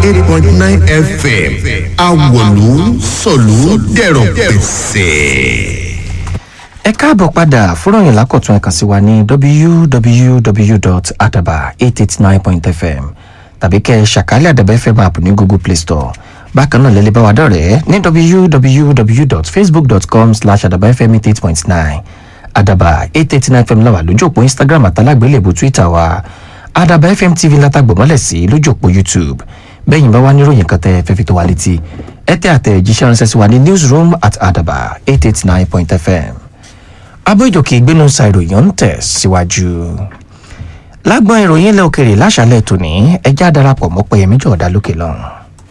eight point nine fm awolu sọ̀lú dẹ̀rọ̀ pẹ̀sẹ̀. ẹ káàbọ̀ padà fúnròyìn lákọ̀tún ẹ̀ka sí wa ní www.adaba889.fm tàbí kẹ́ ẹ ṣàkálẹ̀ àdàbà fm app ní google play store bákan náà lẹ́lẹ́ bá wa dọ̀rẹ́ ní www.facebook.com slash àdàbà fm eight point nine àdàbà eight eight nine fm láwà lójú òpó instagram àtàlágbélébù twitter wa àdàbà fm tv látàgbọ̀mọ́lẹ̀ sí lójú òpó youtube bẹ́yìn bá wá níròyìn kan tẹ́ fẹ́ fi tó wa létí ẹ tẹ́ àtẹ̀jíṣẹ́ ránṣẹ́ sí wa ní newsroom at àdàbà eight eight nine point fm abójòkè ìgbénusa ìròyìn ń tẹ̀ síwájú. lágbọ́n ìròyìn ilẹ̀ òkèrè láṣálẹ̀ tòní ẹjẹ́ àdarapọ̀ mọ́ pẹ̀yẹmí jọ̀ọ́dá lókè lọ́rùn.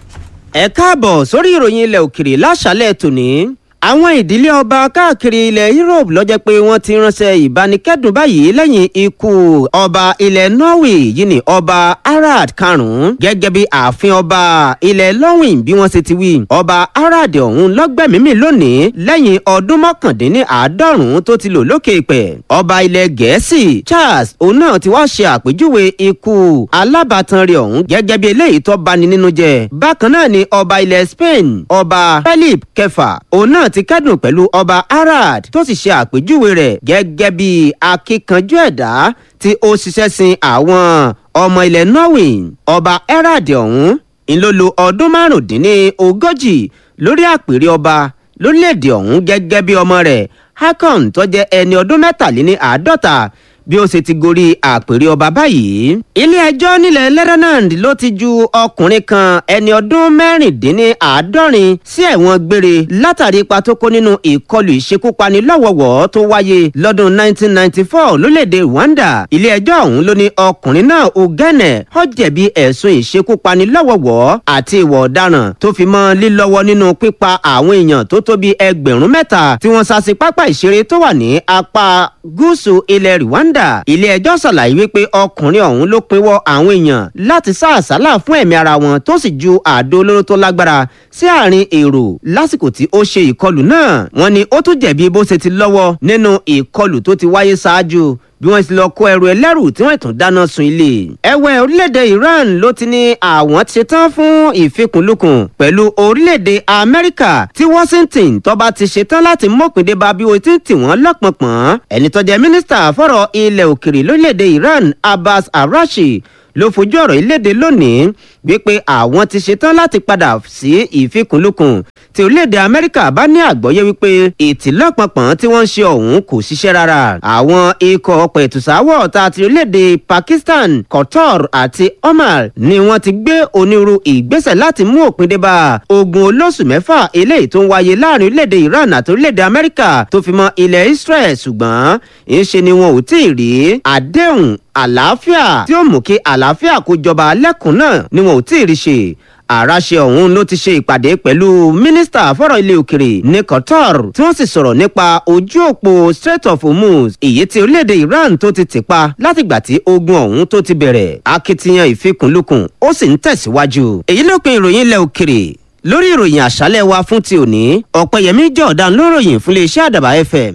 ẹ káàbọ̀ sórí ìròyìn ilẹ̀ òkèrè láṣálẹ̀ tòní àwọn ìdílé ọba káàkiri ilẹ̀ europe lọ́jọ́ pé wọ́n ti ránṣẹ́ ìbánikẹ́dùn báyìí lẹ́yìn ikú ọba ilẹ̀ norway yìí ní ọba harald karùn-ún gẹ́gẹ́ bí ààfin ọba ilẹ̀ lọ́wìn bí wọ́n ṣe ti wí ọba harald ọ̀hún lọ́gbẹ̀mímì lónìí lẹ́yìn ọdún mọ́kàndínláàádọ́rùn-ún tó ti lò lókè ìpẹ́ ọba ilẹ̀ gẹ̀ẹ́sì charles òun náà ti wá ṣe àpèjúwe ikú alábàtàn rẹ̀ ọ̀hún gẹ́gẹ́ bí eléyìí tó bani nínú jẹ́ bákan náà ni ọba ilẹ̀ spain ọba philip kẹfà òun náà ti kẹ́dùn pẹ̀lú ọba harald tó sì ṣe àpèjúwe rẹ̀ gẹ́gẹ́ bí akíkanjú ẹ̀dá tí ó ṣiṣẹ́ sin àwọn ọmọ ilẹ̀ norway ọba harald ọ̀hún ńlọ́lọ́ ọdún márùndínlógójì lórí àpèrè ọba lórílẹ̀‐èdè ọ̀hún gẹ́gẹ́ bí ọmọ rẹ̀ hakon tó jẹ́ ẹni ọdún mẹ́tàléní àádọ́ta bí ó ṣe ti gorí àpèrè ọba báyìí. ilé ẹjọ́ nílẹ̀ lebanon ló ti ju ọkùnrin kan ẹni ọdún mẹ́rìndínláàádọ́rin sí ẹ̀wọ̀n gbére látàrí ipa tó kó nínú ìkọlù ìṣekúpani lọ́wọ́wọ́ tó wáyé lọ́dún 1994 lólèdè rwanda. ilé ẹjọ́ ọ̀hún ló ní ọkùnrin náà ogene ó jẹ̀bi ẹ̀sùn ìṣekúpani lọ́wọ́wọ́ àti ìwà ọ̀daràn tó fi mọ́ lílọ́wọ́ nínú pípa àwọn èèyàn tó tó bí ẹgbẹ̀rún mẹ́ta tí wọ́n sá sí pápá ìṣeré tó wà ní apá gúúsù ilẹ̀ rwanda ilé ẹjọ́ ṣàlàyé wípé ọkùnrin ọ̀hún ló pinwọ́ àwọn èèyàn láti sá àsálà fún ẹ̀mí ara wọn tó sì ju àdó olóró tó lágbára sí àárín èrò lásìkò tí ó ṣe ìkọlù náà wọn ni ó tún jẹ̀bi bó ṣe ti lọ́wọ́ nínú ìkọlù tó ti wáyé ṣáájú bí wọ́n ti lọ kó ẹrù ẹlẹ́rù tí wọ́n tún dáná sun ilé. ẹ̀wẹ̀ orílẹ̀-èdè iran ló ti ní àwọn ti ṣetán fún ìfikùnlukùn pẹ̀lú orílẹ̀-èdè amẹ́ríkà tí washington tó bá ti ṣetán láti mọ́kùndé bá bí wọ́n ti ń tì wọ́n lọ́pọ̀npọ̀n. ẹni tó jẹ́ mínísítà fọ̀rọ̀ ilẹ̀ òkèrè lórílẹ̀-èdè iran abbas arashi ló fojú ọ̀rọ̀ ìlédè lónìí wípé àwọn ti ṣetán láti padà sí ìfikùnlukùn tí orílẹ̀-èdè amẹ́ríkà bá ní àgbọ́yé wípé ìtìlọ́pọ̀pọ̀n tí wọ́n ń ṣe ọ̀hún kò ṣiṣẹ́ rárá àwọn ikọ̀ ọ̀pọ̀ ìtùsáwọ̀ ta ti orílẹ̀-èdè pakistan qatar àti oman ni wọ́n ti gbé onírú ìgbésẹ̀ láti mú òpin dé bá ogun olóṣù mẹ́fà eléyìí tó ń wáyé láàrin orílẹ̀-èdè iran àti orílẹ̀-èdè amẹ́ríkà tó fi mọ́ ilẹ̀ israel ṣùgbọ́n ìṣe ni wọn ò tí ì rí àdéhùn àlàáfíà tí ó mú kí àlàáfíà kó jọba lẹ́kùn náà ni wọn ò tí ì rí ṣe àràṣe ọ̀hún ló ti ṣe ìpàdé pẹ̀lú mínísítà fọ́rọ̀ ilé òkèrè ní qatar tí wọ́n sì sọ̀rọ̀ nípa ojú òpó strait of hormuz èyí tí orílẹ̀-èdè iran tó ti tì pa látìgbà tí ogun ọ̀hún tó ti bẹ̀rẹ̀ akitiyan ìfikùnlukùn ó sì ń tẹ̀síwájú èyí ló pin ìròyìn ilẹ̀ òkèrè lórí ìròyìn àṣálẹ̀ wa fún ti òní ọ̀pẹ̀yẹmí jọ̀ọ̀dán ló ròyìn fún iléeṣẹ́ àdàbà fm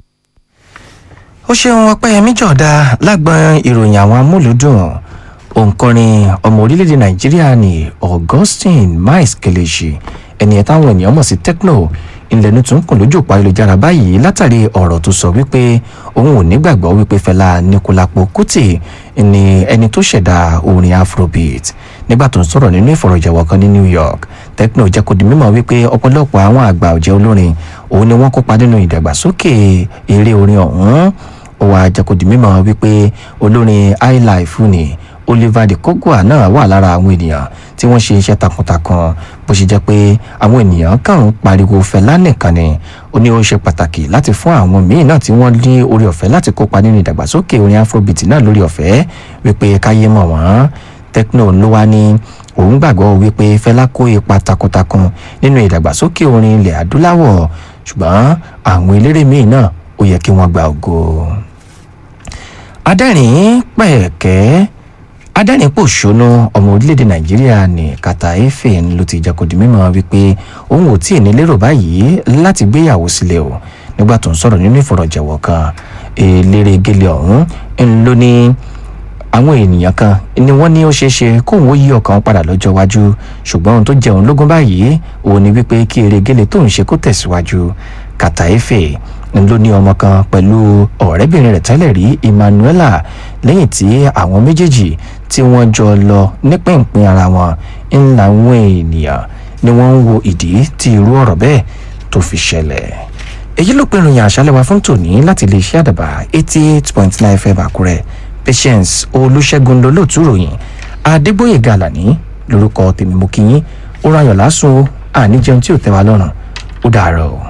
ó ṣeun ọpẹ́yẹmí jọ̀ọ́dá lágbọ́n ìròyìn àwọn amúlùdùn òǹkọrin ọmọ orílẹ̀-èdè nàìjíríà ní augustine miles kelechi ẹni ẹ̀ táwọn ènìyàn mọ̀ sí techno ìlẹ̀nu tún kùn lójú òpó ayélujára báyìí látàrí ọ̀rọ̀ tó sọ wípé òun ò nígbàgbọ́ wípé fẹlá nikulapo kuti ni ẹni tó ṣẹ̀dá orin afrobeat nígbà tó ń sọ̀rọ̀ nínú ìfọ̀rọ̀jẹ̀wọ̀ kan ní new york techno jẹ́ kó di mímọ̀ wípé ọ̀pọ̀lọpọ̀ àwọn àgbà ọ̀jẹ̀ olórin òun ni wọ́n kópa nínú ìdàgbàsókè eré orin ọ̀hún ó wàá jẹ́ kó di mímọ̀ wípé olórin highlife ni oliver de kogwa náà wà lára àwọn ènìyàn tí wọ́n ṣe iṣẹ́ takuntakun bó ṣe jẹ́ pé àwọn ènìyàn kàn ń pariwo fẹlá nìkan ni ó ní ó ṣe pàtàkì láti fún àwọn míín náà tí wọ́n ní orí ọ̀fẹ́ láti kópa nínú ìdàgbàsókè orin afrobeat náà lórí ọ̀fẹ́ wípé káyé mọ̀ wọ́n techno ló wá ní òun gbàgbọ́ wípé fẹlá kó ipa takuntakun nínú ìdàgbàsókè orin ilẹ̀ adúláwọ̀ ṣùgbọ́n àwọn eléré míín náà ó yẹ kí wọ́n gba ògo adẹ́rìn pẹ̀kẹ́ adẹ́rìn-pòṣónú ọmọ orílẹ̀-èdè nàìjíríà ní kàtà efe ló ti jẹ́ kó di mímọ́ wípé òun ò tí ì ní lérò báyìí láti gbéyàwó sílẹ̀ o nígbà tó ń sọ̀rọ̀ nínú ìfọ̀rọ̀jẹ̀wọ̀ kan eléré gélé ọ̀hún ń ló ní àwọn ènìyàn kan ni wọ́n ní ó ṣeé ṣe kóun ó yí ọkàn padà lọ́jọ́ iwájú ṣùgbọ́n ohun tó jẹun lógún báyìí òun ni wípé kí erégele tóun ṣe kó tẹ̀síwájú kàtàéfè ló ní ọmọ kan pẹ̀lú ọ̀rẹ́bìnrin rẹ̀ tẹ́lẹ̀ rí emmanuela lẹ́yìn tí àwọn méjèèjì tí wọ́n jọ lọ nípìnpín ara wọn ń làwọn ènìyàn ni wọ́n ń wo ìdí tí irú ọ̀rọ̀ bẹ́ẹ̀ tó fi ṣẹlẹ̀ èyí ló pinnu yàn àṣálẹ́ wa fún tòní láti lè ṣe àdàbà eighty eight point nine fm àkúrẹ́ patience olùṣègùn lolóòtú ròyìn adégbòye gàlàní lórúkọ tèmi mo kí yín ó rayọ̀ lásùn àníjẹun tí ò tẹ́ wa lọ́rùn ó dàárọ̀ o.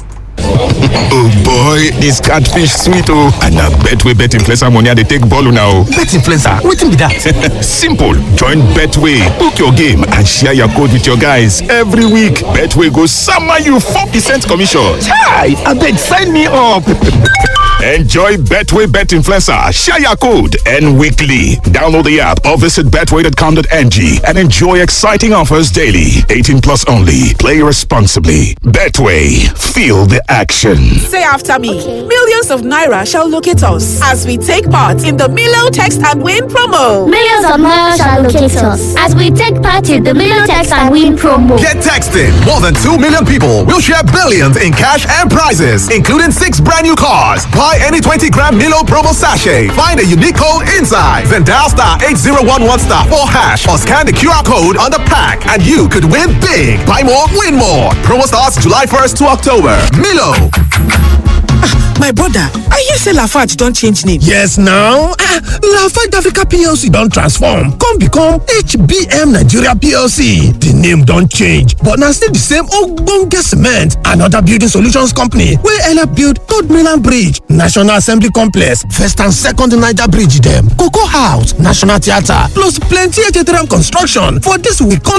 oh boy dis catfish sweet oh and na betway bet influencer money i dey take ball una o. bet influencer wetin be that. simple join betway book your game and share your code with your guys every week betway go sama you four percent commission. chai abeg sign me up. Enjoy Betway Bet Influencer, share your code, and weekly. Download the app or visit betway.com.ng and enjoy exciting offers daily. 18 plus only. Play responsibly. Betway, feel the action. Say after me. Millions of Naira shall locate us as we take part in the Milo Text and Win promo. Millions of Naira shall locate us as we take part in the Milo Text and Win promo. Get texting. More than 2 million people will share billions in cash and prizes, including six brand new cars. Buy any 20 gram Milo promo sachet. Find a unique code inside. Then dial star 8011 star 4 hash or scan the QR code on the pack and you could win big. Buy more, win more. Promo starts July 1st to October. Milo. My brother, I hear say Lafarge don change name. yes now ah lafarge africa plc don transform come become hbm nigeria plc di name don change but na still di same ogbonge cement and oda building solutions company wey help build third mainland bridge national assembly complex first and second niger bridge dem cocoa house national theatre plus plenty htm construction for dis we